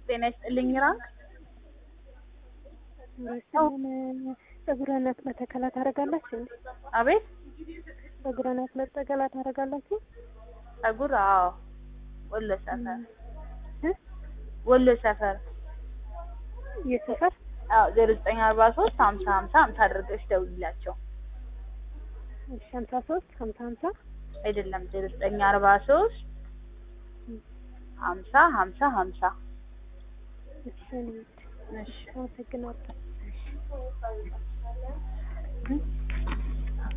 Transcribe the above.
ጤና ይስጥልኝ ራንክ ፀጉረ ናት መተከላ ታደርጋላችሁ እንዴ? አቤት ፀጉረ ናት መጠቀላ ታደርጋላችሁ? ጸጉር አዎ ወሎ ሰፈር እ ወሎ ሰፈር የሰፈር አዎ ዜሮ ዘጠኝ አርባ ሶስት ሀምሳ ሀምሳ ሀምሳ አድርገሽ ደውይላቸው እሺ ሀምሳ ሶስት ሀምሳ ሀምሳ አይደለም ዜሮ ዘጠኝ አርባ ሶስት ሀምሳ ሀምሳ ሀምሳ እሺ እኔ እሺ አመሰግናለሁ። እሺ